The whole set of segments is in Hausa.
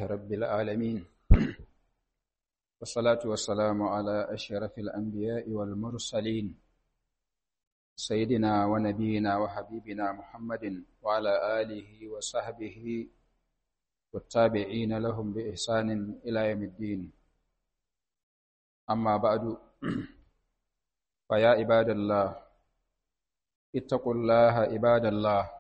رب العالمين والصلاة والسلام على أشرف الأنبياء والمرسلين سيدنا ونبينا وحبيبنا محمد وعلى آله وصحبه والتابعين لهم بإحسان إلى يوم الدين أما بعد فيا عباد الله اتقوا الله عباد الله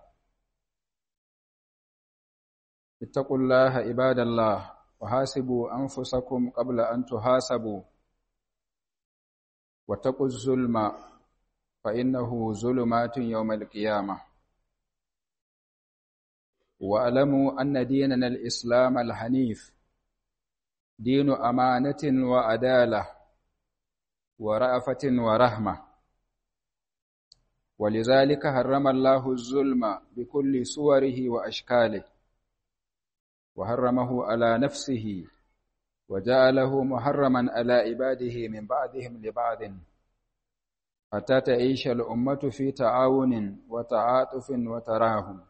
اتقوا الله عباد الله وحاسبوا أنفسكم قبل أن تحاسبوا واتقوا الظلم فإنه ظلمات يوم القيامة واعلموا أن ديننا الإسلام الحنيف دين أمانة وعدالة ورأفة ورحمة ولذلك حرم الله الظلم بكل صوره وأشكاله وحرمه على نفسه وجعله محرما على عباده من بعضهم لبعض حتى تعيش الأمة في تعاون وتعاطف وتراهم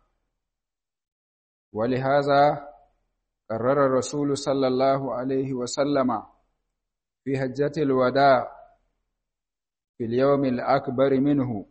ولهذا قرر الرسول صلى الله عليه وسلم في هجة الوداع في اليوم الأكبر منه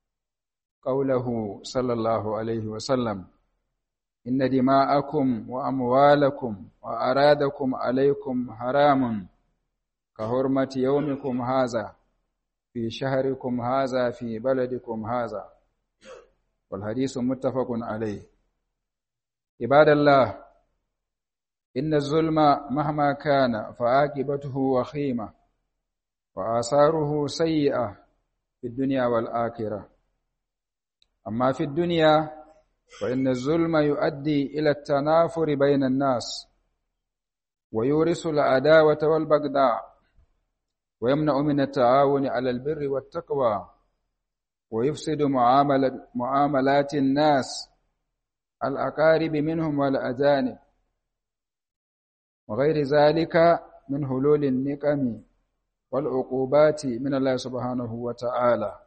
قوله صلى الله عليه وسلم إن دماءكم وأموالكم وأرادكم عليكم حرام كهرمة يومكم هذا في شهركم هذا في بلدكم هذا والحديث متفق عليه عباد الله إن الظلم مهما كان فعاقبته وخيمة وآثاره سيئة في الدنيا والآخرة أما في الدنيا فإن الظلم يؤدي إلى التنافر بين الناس ويورث العداوة والبغضاء ويمنع من التعاون على البر والتقوى ويفسد معاملة معاملات الناس الأقارب منهم والأجانب وغير ذلك من هلول النقم والعقوبات من الله سبحانه وتعالى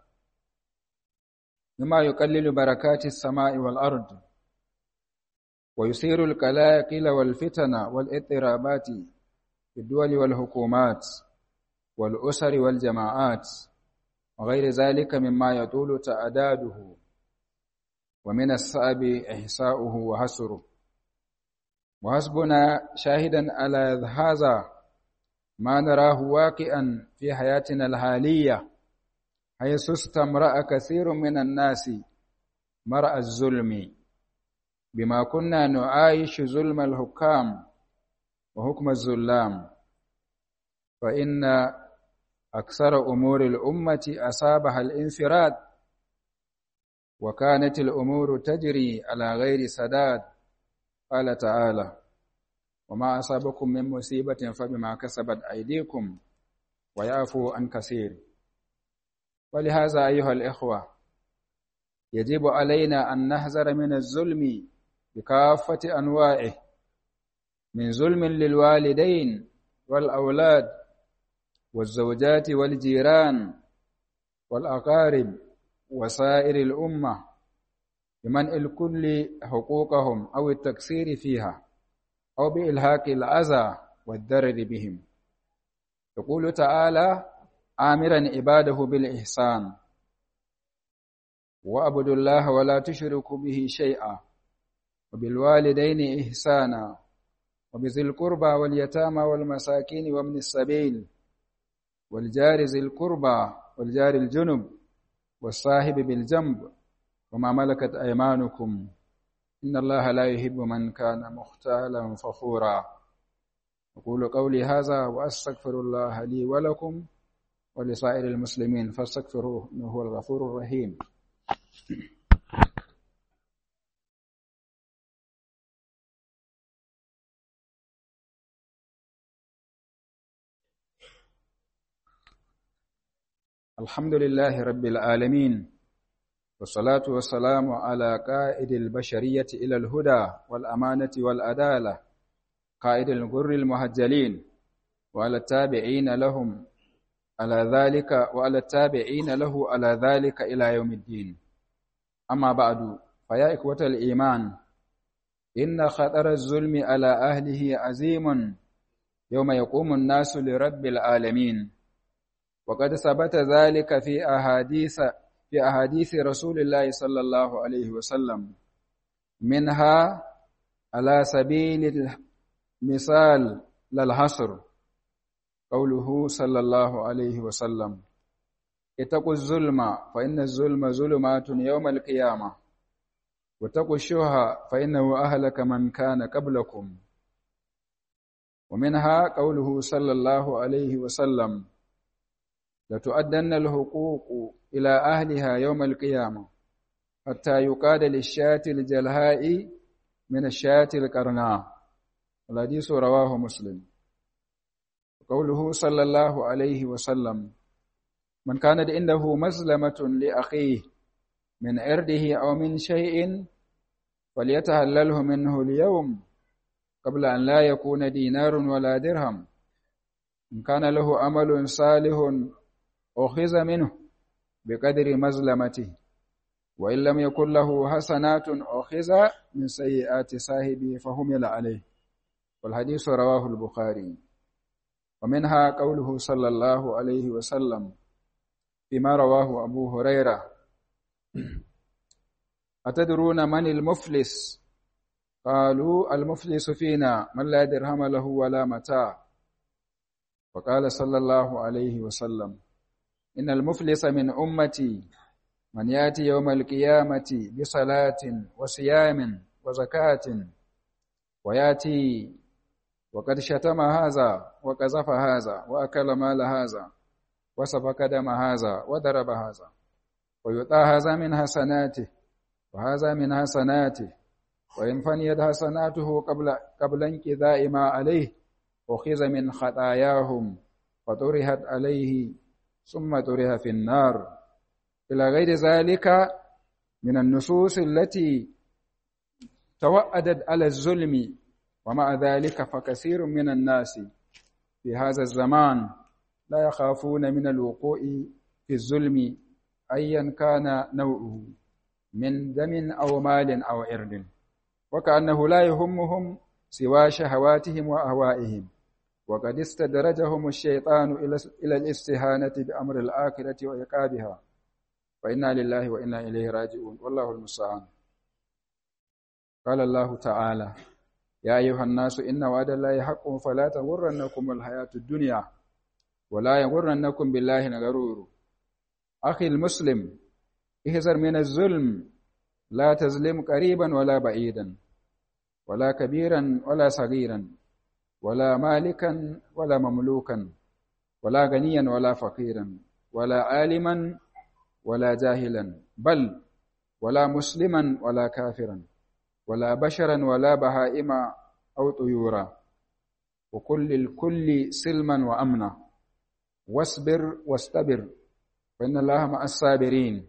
مما يقلل بركات السماء والأرض ويثير القلاقل والفتن والاضطرابات في الدول والحكومات والأسر والجماعات وغير ذلك مما يطول تعداده ومن الصعب إحصاؤه وحصره وحسبنا شاهدا على هذا ما نراه واقعا في حياتنا الحاليه حيث استمرأ كثير من الناس مرأى الظلم بما كنا نعايش ظلم الحكام وحكم الظلام فإن أكثر أمور الأمة أصابها الانفراد وكانت الأمور تجري على غير سداد قال تعالى وما أصابكم من مصيبة فبما كسبت أيديكم ويعفو عن كثير ولهذا أيها الإخوة يجب علينا أن نحذر من الظلم بكافة أنواعه من ظلم للوالدين والأولاد والزوجات والجيران والأقارب وسائر الأمة بمنع الكل حقوقهم أو التكسير فيها أو بإلهاك الأذى والضرر بهم يقول تعالى آمرا عباده بالإحسان وأعبدوا الله ولا تشركوا به شيئا وبالوالدين إحسانا وبذي القربى واليتامى والمساكين ومن السبيل والجار ذي القربى والجار الجنب والصاحب بالجنب وما ملكت أيمانكم إن الله لا يحب من كان مختالا فخورا أقول قولي هذا وأستغفر الله لي ولكم ولسائر المسلمين فاستغفروه انه هو الغفور الرحيم الحمد لله رب العالمين والصلاة والسلام على قائد البشرية إلى الهدى والأمانة والعدالة قائد الغر المهجلين وعلى التابعين لهم على ذلك وعلى التابعين له على ذلك إلى يوم الدين أما بعد فيا إخوة الإيمان إن خطر الظلم على أهله عظيم يوم يقوم الناس لرب العالمين وقد ثبت ذلك في أحاديث في أحاديث رسول الله صلى الله عليه وسلم منها على سبيل المثال للحصر قوله صلى الله عليه وسلم اتقوا الظلم فإن الظلم ظلمات يوم القيامة واتقوا الشهى فإنه أهلك من كان قبلكم ومنها قوله صلى الله عليه وسلم لتؤدن الحقوق إلى أهلها يوم القيامة حتى يقاد للشاة الجلهاء من الشاة القرناء الحديث رواه مسلم قوله صلى الله عليه وسلم من كانت عنده مظلمة لأخيه من عرضه أو من شيء فليتهلله منه اليوم قبل أن لا يكون دينار ولا درهم إن كان له أمل صالح أخذ منه بقدر مظلمته وإن لم يكن له حسنات أخذ من سيئات صاحبه فهمل عليه والحديث رواه البخاري ومنها قوله صلى الله عليه وسلم فيما رواه أبو هريرة أتدرون من المفلس قالوا المفلس فينا من لا درهم له ولا متاع وقال صلى الله عليه وسلم إن المفلس من أمتي من يأتي يوم القيامة بصلاة وصيام وزكاة ويأتي وقد شتم هذا وقذف هذا وأكل مال هذا وسفك دم هذا وضرب هذا ويؤتى هذا من حسناته وهذا من حسناته وإن فنيت حسناته قبل قبل انقضاء ما عليه أخذ من خطاياهم فطرحت عليه ثم طرح في النار إلى غير ذلك من النصوص التي توأدت على الظلم ومع ذلك فكثير من الناس في هذا الزمان لا يخافون من الوقوع في الظلم أيا كان نوعه من دم أو مال أو إرد وكأنه لا يهمهم سوى شهواتهم وأهوائهم وقد استدرجهم الشيطان إلى الاستهانة بأمر الآخرة وعقابها وإنا لله وإنا إليه راجعون والله المستعان قال الله تعالى يا أيها الناس إن وعد الله حق فلا تغرنكم الحياة الدنيا ولا يغرنكم بالله الغرور أخي المسلم احذر من الظلم لا تظلم قريبا ولا بعيدا ولا كبيرا ولا صغيرا ولا مالكا ولا مملوكا ولا غنيا ولا فقيرا ولا عالما ولا جاهلا بل ولا مسلما ولا كافرا ولا بشرا ولا بهائم أو طيورا وكل الكل سلما وأمنا واصبر واستبر فإن الله مع الصابرين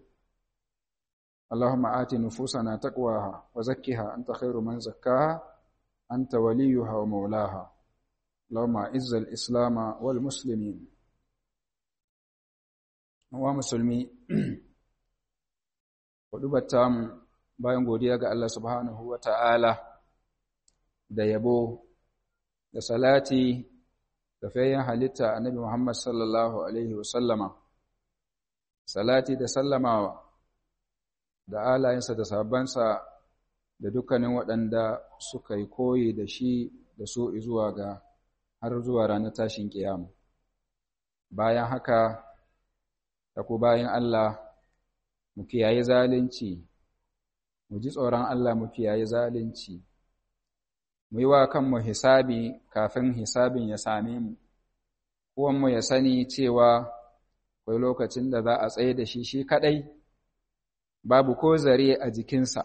اللهم آت نفوسنا تقواها وزكها أنت خير من زكاها أنت وليها ومولاها اللهم أعز الإسلام والمسلمين ومسلمي ودبتام bayan godiya ga Allah subhanahu wa ta'ala da yabo da salati da fayyan halitta annabi Muhammad sallallahu Alaihi wasallama, salati da sallamawa da alayensa da sabansa da dukkanin waɗanda suka yi koyi da shi da su zuwa ga har zuwa ranar tashin ƙiyama. Bayan haka, da ku bayan Allah, mu kiyaye zalunci, mu ji tsoron Allah mu kiyaye zalunci, mu yi wa kanmu hisabi kafin hisabin ya same mu, mu ya sani cewa akwai lokacin da za a tsaye da shi shi kaɗai, babu ko zare a jikinsa,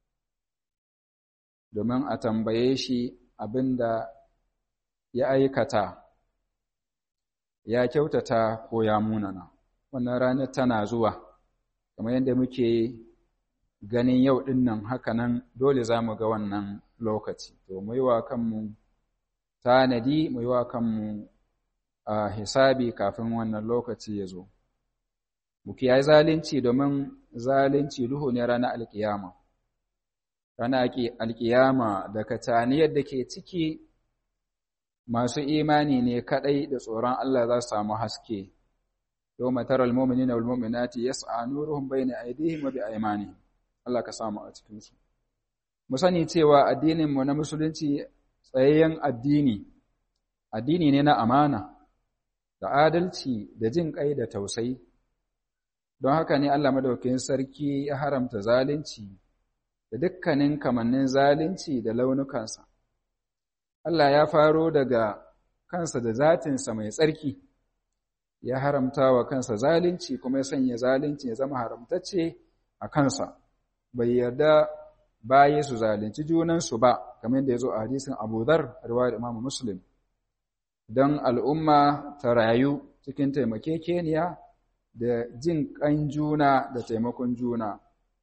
domin a tambaye shi abin da ya aikata, ya kyautata ko ya munana. Wannan ranar tana zuwa, kamar yadda muke ganin yau ɗin nan hakanan dole za mu ga wannan lokaci. To, mu yi wa kanmu tanadi, mu yi wa kanmu a hisabi kafin wannan lokaci ya zo. Mu kiyaye zalunci domin zalunci duhu ne ranar alkiyama. rana alkiyama da kataniyar da ke ciki masu imani ne kadai da tsoron Allah za su samu haske yawma taral mu'minina wal mu'minati yas'a nuruhum bayna aydihim wa bi aymanihim Allah ka samu a cikin su mu sani cewa addinin mu na musulunci tsayayyen addini addini ne na amana da adalci da jin kai da tausayi don haka ne Allah madaukakin sarki ya haramta zalunci da dukkanin kamannin zalunci da launukansa Allah ya faro daga kansa da zatinsa mai tsarki ya haramta wa kansa zalunci kuma ya sanya zalunci ya zama haramtacce a kansa bai yarda baye su zalunci junansu ba kamar yadda ya zo a hadisin Abu Dharr riwayar Imam Muslim don al'umma ta rayu cikin taimakekeniya da jin ƙan juna da taimakon juna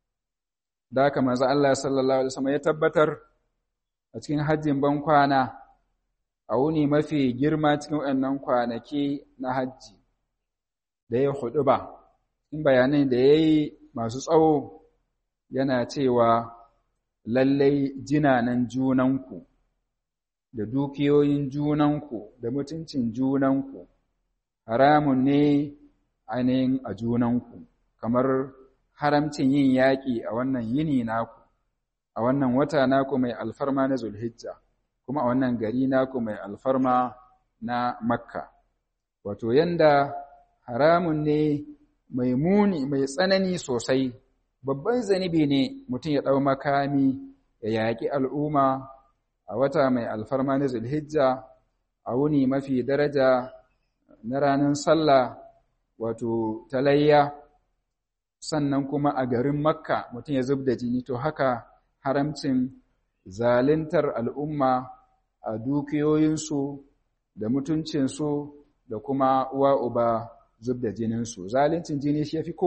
da haka manzo Allah sallallahu alaihi wasallam ya tabbatar a cikin hajjin ban kwana a wuni mafi girma cikin waɗannan kwanaki na hajji da ya hudu ba in bayanai da ya yi masu tsawo yana cewa lallai jinanan junanku da dukiyoyin junanku da mutuncin junanku haramun ne ainihin a junanku kamar haramcin yin yaƙi a wannan yini naku a wannan wata naku mai alfarma na zulhijja kuma a wannan gari naku mai alfarma na makka wato yanda haramun ne mai muni mai tsanani sosai babban zanibi ne mutum ya ɗau makami ya yaƙi al'umma a wata mai alfarma na zulhijja a wuni mafi daraja na ranar sallah wato talayya sannan kuma a garin makka mutum ya zub da jini to haka haramcin zalintar al'umma a dukiyoyinsu da mutuncinsu da kuma uwa uba zub da jininsu zalincin jini shi ya fi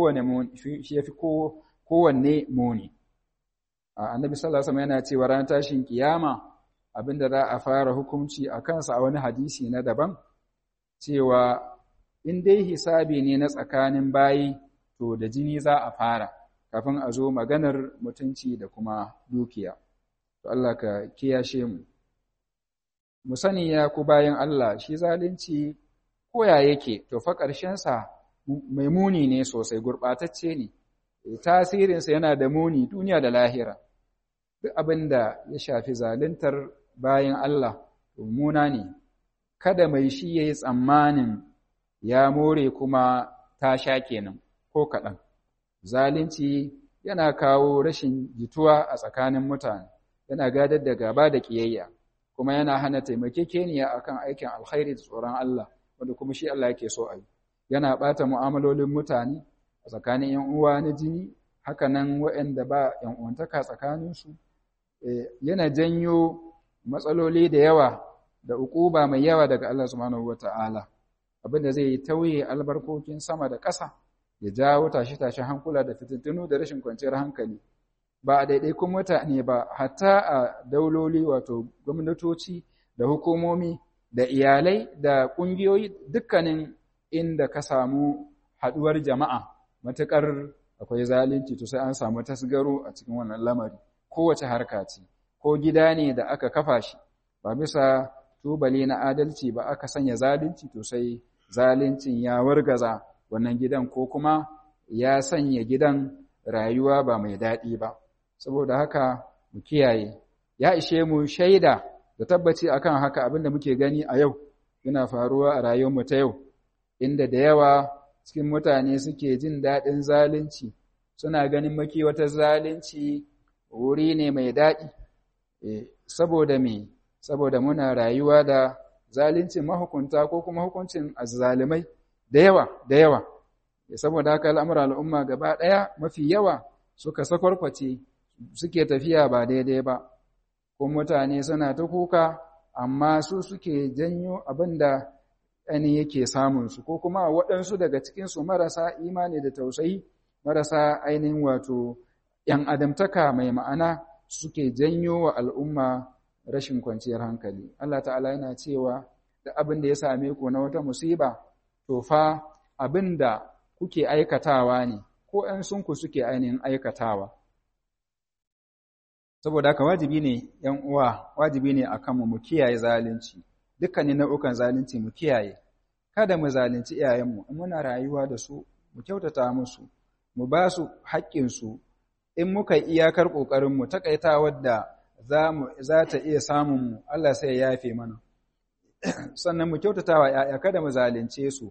kowanne muni annabi sallallahu alaihi yana cewa ran tashin kiyama abinda za a fara hukunci a kansa a wani hadisi na daban cewa in dai hisabi ne na tsakanin bayi to da jini za a fara kafin a zo maganar mutunci da kuma dukiya to Allah ka kiyashe mu mu sani ya ku bayan Allah shi zalunci koya yake to fa sa mai muni ne sosai gurɓatacce ne tasirinsa yana da muni duniya da lahira duk abin da ya shafi zaluntar bayan Allah muna ne kada mai shi ya yi tsammanin ya more kuma ta sha kenan ko kaɗan zalunci yana kawo rashin jituwa a tsakanin mutane yana gadar da gaba da ƙiyayya kuma yana hana taimakekeniya akan aikin alkhairi da tsoron Allah wanda kuma shi Allah yake so a yi yana ɓata mu'amalolin mutane a tsakanin ‘yan uwa na jini haka nan waɗanda ba ‘yan uwantaka tsakaninsu yana janyo matsaloli da yawa da uquba mai yawa daga Allah subhanahu wata'ala abinda zai yi tauye albarkokin sama da ƙasa ya jawo tashe-tashen hankula da fitintunu da rashin kwanciyar hankali ba a ɗaiɗaikun mutane ba hatta a dauloli wato gwamnatoci da hukumomi da iyalai da ƙungiyoyi dukkanin inda ka samu haɗuwar jama'a matuƙar akwai zalunci to sai an samu tasgaro a cikin wannan lamari kowace harka ce ko gida ne da aka kafa shi ba bisa tubali na adalci ba aka sanya zalunci to sai zaluncin ya wargaza wannan gidan ko kuma ya sanya gidan rayuwa ba mai daɗi ba saboda haka mu kiyaye ya ishe mu shaida da tabbaci akan haka abinda muke gani a yau yana faruwa a rayuwarmu ta yau inda da yawa cikin mutane suke jin daɗin zalunci suna ganin maki wata zalunci wuri ne mai daɗi saboda me saboda muna rayuwa da zaluncin mahukunta ko kuma hukuncin azzalimai da yawa da yawa saboda haka al'amuran al'umma gaba ɗaya mafi yawa suka sakwarkwace suke tafiya ba daidai ba ko mutane suna ta kuka amma su suke janyo abin da ɗani yake samunsu ko kuma waɗansu daga cikinsu marasa imani da tausayi marasa ainihin wato ‘yan adamtaka mai ma'ana suke janyo wa al'umma rashin kwanciyar hankali. Allah ta'ala yana cewa da abin da ya same ku na wata musiba, to fa abin da kuke aikatawa ne, ko ‘yan sunku suke ainihin aikatawa. saboda haka wajibi ne ‘yan uwa wajibi ne a kanmu mu kiyaye zalunci dukkanin nau'ukan zalunci mu kiyaye kada mu zalunci iyayenmu in muna rayuwa da su mu kyautata musu mu ba su haƙƙinsu in muka iyakar ƙoƙarinmu taƙaita wadda za ta iya samunmu Allah sai ya yafe mana sannan mu kyautata wa ‘ya'ya kada mu zalunce su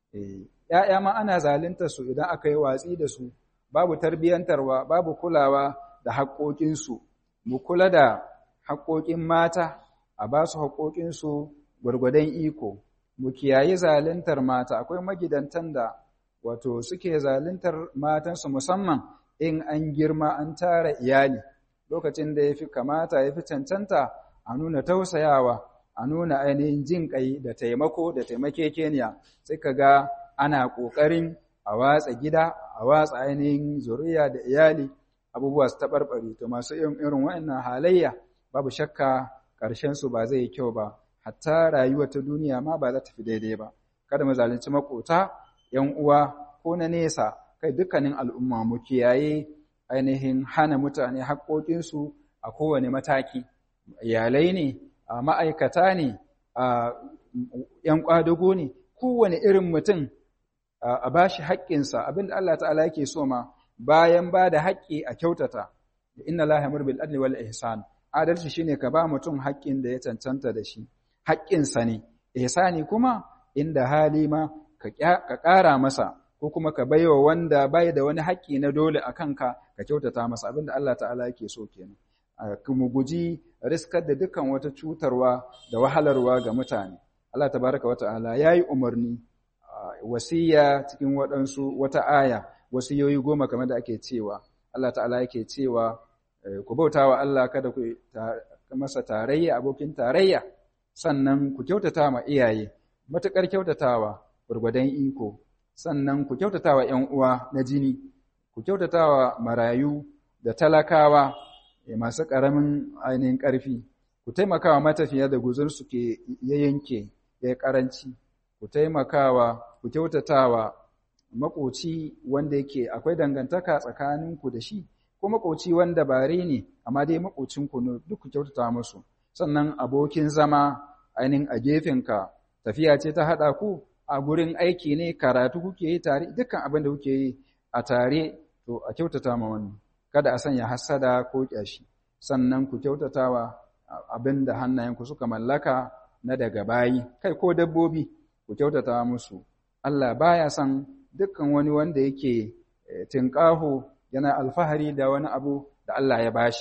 ‘ya'ya ma ana zaluntar su idan aka yi watsi da su babu tarbiyyantarwa babu kulawa da haƙoƙinsu mu kula da haƙoƙin mata a ba su haƙoƙinsu gwargwadon iko mu kiyayi zaluntar mata akwai magidantan da wato suke zaluntar matansu musamman in an girma an tara iyali lokacin da ya fi kamata ya fi cancanta a nuna tausayawa a nuna ainihin jin ƙai da taimako da taimakekeniya sai ka ga ana ƙoƙarin a watsa gida a watsa ainihin zuriya da iyali abubuwa su taɓarɓare to masu irin waɗannan halayya babu shakka ƙarshensu ba zai yi kyau ba hatta rayuwa ta duniya ma ba za ta fi daidai ba kada mu zalunci makota yan uwa ko na nesa kai dukkanin al'umma mu kiyaye ainihin hana mutane haƙoƙinsu a kowane mataki iyalai ne a ma'aikata ne a ‘yan ƙwadago ne kowane irin mutum a ba shi haƙƙinsa abinda Allah ta'ala yake so ma bayan ba da haƙƙi a kyautata inna la yamur bil adli wal ihsan adalci shine ka ba mutum haƙƙin da ya cancanta da shi haƙƙinsa ne ihsani kuma inda hali ma ka ƙara masa ko kuma ka baiwa wanda bai da wani haƙƙi na dole a kanka ka kyautata masa abinda Allah ta'ala yake so kenan mu guji riskar da dukkan wata cutarwa da wahalarwa ga mutane Allah tabaraka wa ta'ala yayi umarni wasiya cikin waɗansu wata aya wasiyoyi goma kamar da ake cewa Allah ta'ala yake cewa ku bautawa Allah kada ku masa tarayya abokin tarayya sannan ku kyautata ma iyaye matuƙar kyautatawa gurgudan iko sannan ku kyautatawa ƴan uwa na jini ku kyautatawa marayu da talakawa masu ƙaramin ainihin ƙarfi ku taimakawa matafiya da guzur su ke ya yanke ya ƙaranci ku taimakawa ku kyautatawa makoci wanda yake akwai dangantaka tsakaninku da shi ko makoci wanda bare ne amma dai makocinku ne duk ku kyautata musu sannan abokin zama ainihin a gefenka tafiya ce ta haɗa ku a gurin aiki ne karatu kuke yi tare dukkan abin da kuke yi a tare to a kyautata ma wani kada a sanya hassada ko ƙyashi sannan ku kyautatawa abin da hannayenku suka mallaka na daga bayi kai ko dabbobi ku kyautata musu Allah baya son dukkan wani wanda yake tinƙaho yana alfahari da wani abu da Allah ya bashi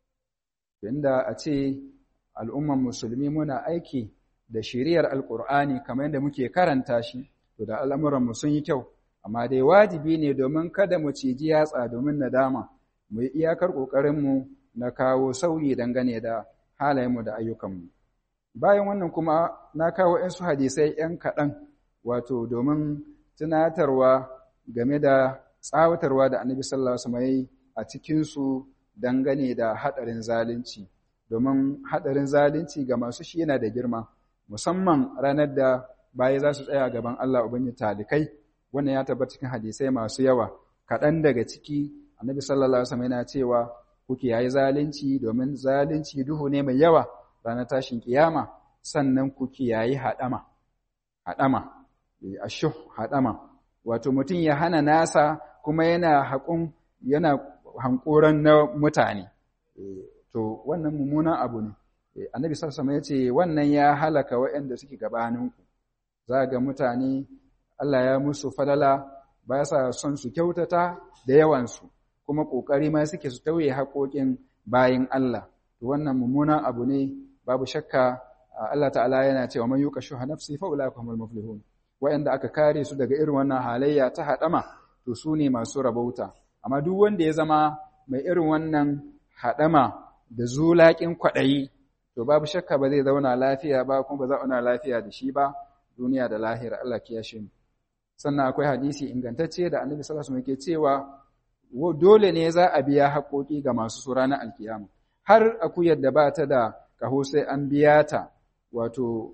inda a ce al'umman musulmi muna aiki da shiriyar alƙur'ani kamar yadda muke karanta shi to da al'amuranmu sun yi kyau amma dai wajibi ne domin kada mu ciji yatsa domin nadama mu yi iyakar ƙoƙarinmu na kawo sauyi dangane da halayenmu da ayyukanmu bayan wannan kuma na kawo ‘yansu hadisai ‘yan kaɗan wato domin tunatarwa game da tsawatarwa da annabi sallallahu alaihi a cikinsu dangane da haɗarin zalunci domin haɗarin zalunci ga masu shi yana da girma musamman ranar da baya za su tsaya gaban Allah ubangi talikai wannan ya tabbata cikin hadisai masu yawa kaɗan daga ciki annabi sallallahu alaihi wasallam yana cewa kuke yayi zalunci domin zalunci duhu ne mai yawa ranar tashin kiyama sannan ku kiyayi haɗama haɗama ashuh haɗama wato mutum ya hana nasa kuma yana haƙun yana hankoran na mutane to wannan mummunan abu ne annabi sallallahu alaihi ya ce wannan ya halaka waɗanda suke gabaninku za ga mutane Allah ya musu falala ba sa son su kyautata da yawansu kuma ƙoƙari ma suke su tauye haƙoƙin bayin Allah to wannan mummunan abu ne babu shakka Allah ta'ala yana cewa man yuqa shuha nafsi fa ulaika humul muflihun wa'anda aka kare su daga irin wannan halayya ta hadama to su ne masu rabauta amma duk wanda ya zama mai irin wannan hadama da zulaƙin kwaɗayi to babu shakka ba zai zauna lafiya ba kuma ba za zauna lafiya da shi ba duniya da lahira Allah kiyashe mu sannan akwai hadisi ingantacce da Annabi sallallahu alaihi wasallam yake cewa dole ne za a biya haƙoƙi ga masu su ranar alkiyama har akuyar da ba ta da kaho sai an biya ta wato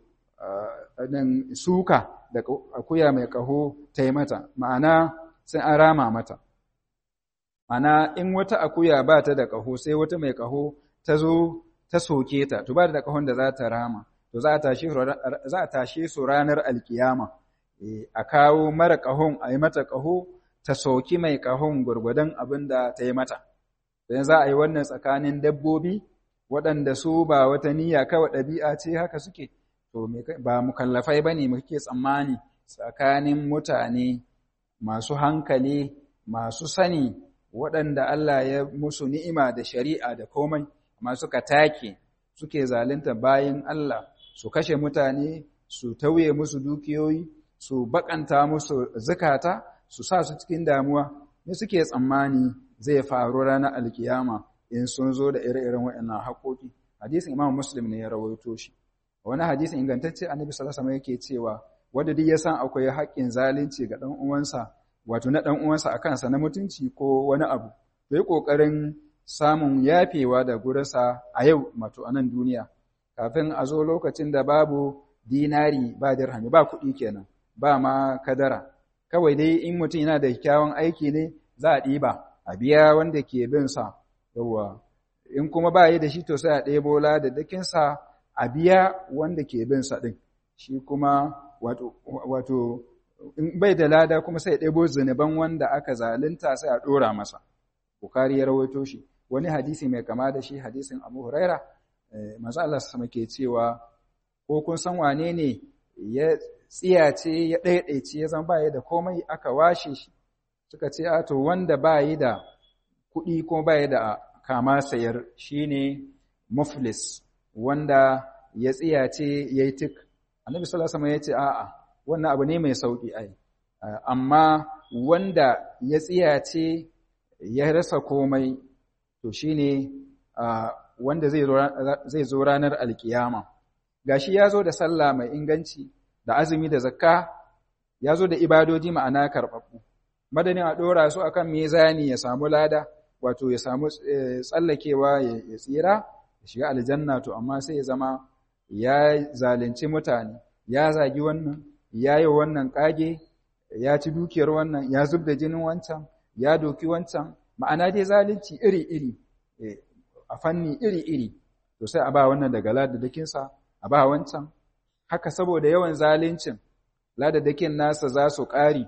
nan suka da akuya mai kaho ta yi mata ma'ana sai an rama mata ana in wata akuya ba ta da ƙaho sai wata mai ƙaho ta zo ta soke ta to ba da ƙahon da za ta rama to za a tashe su ranar alkiyama a kawo mara ƙahon a yi mata ƙaho ta soki mai ƙahon gwargwadon abin da ta yi mata don za a yi wannan tsakanin dabbobi waɗanda su ba wata niyya kawai ɗabi'a ce haka suke to ba mukallafai ba ne muke tsammani tsakanin mutane masu hankali masu sani waɗanda Allah ya musu ni'ima da shari'a da komai amma suka take suke zalunta bayan Allah su kashe mutane su tauye musu dukiyoyi su bakanta musu zukata su sa su cikin damuwa ne suke tsammani zai faru ranar alkiyama in sun zo da ire-iren waɗannan haƙoƙi hadisin imam muslim ne ya rawaito shi wani hadisin ingantacce annabi sallallahu alaihi yake cewa wanda duk ya san akwai haƙƙin zalunci ga ɗan uwansa wato na ɗan uwansa a kansa na mutunci ko wani abu to yi ƙoƙarin samun yafewa da gurinsa a yau mato a nan duniya kafin a zo lokacin da babu dinari ba dirhami ba kuɗi kenan ba ma kadara kawai dai in mutum yana da kyawun aiki ne za a ɗiba a biya wanda ke bin sa yawwa in kuma ba yi da shi to sai a ɗebo da dakinsa a biya wanda ke bin sa ɗin shi kuma wato wato in bai da lada kuma sai ya ɗebo zunuban wanda aka zalunta sai a ɗora masa bukari ya rawaito shi wani hadisi mai kama da shi hadisin abu huraira manzo Allah sama ke cewa ko kun san wane ne ya tsiyace ya ɗaiɗaice ya zama baya da komai aka washe shi suka ce a to wanda bayi da kuɗi ko bayi da kama sayar shine muflis wanda ya tsiyace yayi tik annabi sallallahu alaihi wasallam ya ce a'a wannan abu ne mai sauki ai amma wanda ya tsiyace ya rasa komai to shine wanda zai zo ranar alkiyama gashi ya zo da sallah mai inganci da azumi da zakka ya zo da ibadoji ma'ana karɓaɓɓu madanin a ɗora su akan mezani ya samu lada wato ya samu tsallakewa ya tsira ya shiga aljanna to amma sai ya zama ya zalunci mutane ya zagi wannan ya yi wannan ƙage ya ci dukiyar wannan ya zub da jinin wancan ya doki wancan ma'ana dai zalunci iri-iri a fanni iri-iri to sai a ba wannan daga ladadakinsa a ba wancan haka saboda yawan zaluncin ladadakin nasa za su ƙari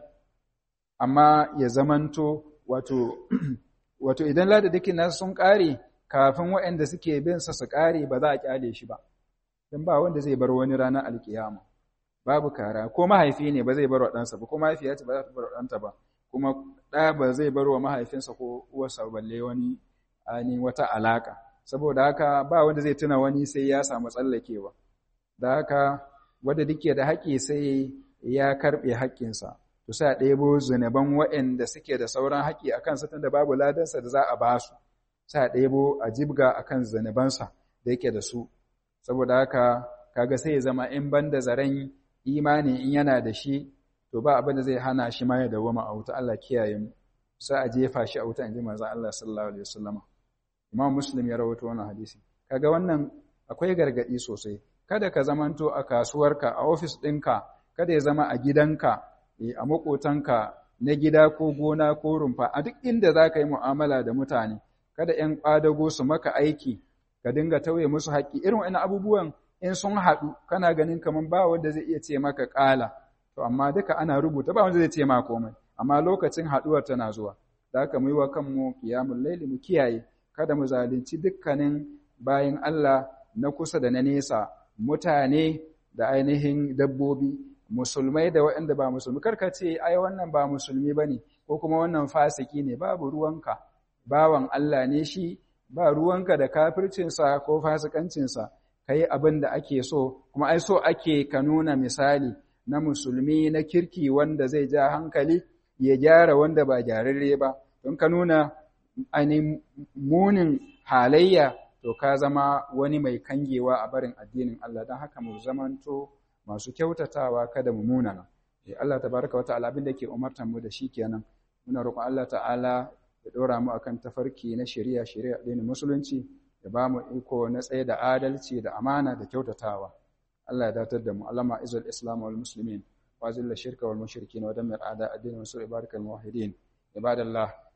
amma ya zamanto wato wato idan ladadakin nasa sun ƙare kafin waɗanda suke bin sa su ƙare ba za a ƙyale shi ba don ba wanda zai bar wani ranar alkiyama babu kara ko mahaifi ne ba zai bar wa ɗansa ba ko mahaifiya ce ba za ta bar wa ɗanta ba kuma ɗa ba zai bar wa mahaifinsa ko uwarsa balle wani ainihin wata alaka saboda haka ba wanda zai tuna wani sai ya samu tsallakewa da haka wanda duke da haƙƙi sai ya karɓe haƙƙinsa to sai a ɗebo zunuban waɗanda suke da sauran haƙƙi a kansa tunda babu ladansa da za a ba su sai a ɗebo a jibga a kan zunubansa da yake da su saboda haka kaga sai ya zama in banda zaren imani in yana da shi to ba abin da zai hana shi ma ya dawoma a wuta Allah kiyaye mu sai a jefa shi a wuta inji manzon Allah sallallahu alaihi wasallama Imam Muslim ya rawaito wannan hadisi kaga wannan akwai gargadi sosai kada ka zamanto a kasuwarka a ofis ɗinka kada ya zama a gidanka a makotanka na gida ko gona ko rumfa a duk inda za ka yi mu'amala da mutane kada ‘yan ƙwadago su maka aiki ka dinga tauye musu haƙƙi irin wani abubuwan in sun haɗu kana ganin kamar ba wanda zai iya ce maka ƙala to amma duka ana rubuta ba wanda zai ce ma komai amma lokacin haɗuwar tana zuwa da haka mu yi wa kanmu qiyamul laili mu kiyaye kada mu zalunci dukkanin bayin Allah na kusa da na nesa mutane da ainihin dabbobi musulmai da waɗanda ba musulmi karka ce ai wannan ba musulmi bane ko kuma wannan fasiki ne babu ruwanka bawan Allah ne shi ba ruwanka da kafircinsa ko fasikancinsa kai abin da ake so kuma ai so ake ka nuna misali na musulmi na kirki wanda zai ja hankali ya gyara wanda ba gyararre ba don ka nuna ainihin munin halayya to ka zama wani mai kangewa a barin addinin Allah don haka mu zamanto masu kyautatawa kada mu munana Allah tabaraka wata'ala abin da ke umartan mu da shi kenan muna roƙon Allah ta'ala ya dora mu akan tafarki na shari'a shari'a addinin musulunci ya ba mu iko na tsaye da adalci da amana da kyautatawa Allah ya datar da mu Allama izul islam wal muslimin wa zilla shirka wal mushrikin wa dammir a'da addinin wa sur ibarakal muwahhidin ibadallah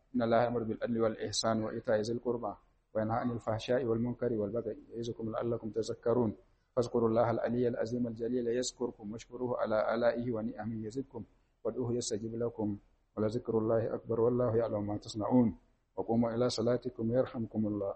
إن الله يأمر بالعدل والإحسان وإيتاء ذي القربى وينهى عن الفحشاء والمنكر والبغي يعظكم لعلكم تذكرون فاذكروا الله العلي العظيم الجليل يذكركم واشكروه على آلائه ونعمه يزدكم وادعوه يستجيب لكم ولذكر الله أكبر والله يعلم ما تصنعون وقوموا إلى صلاتكم يرحمكم الله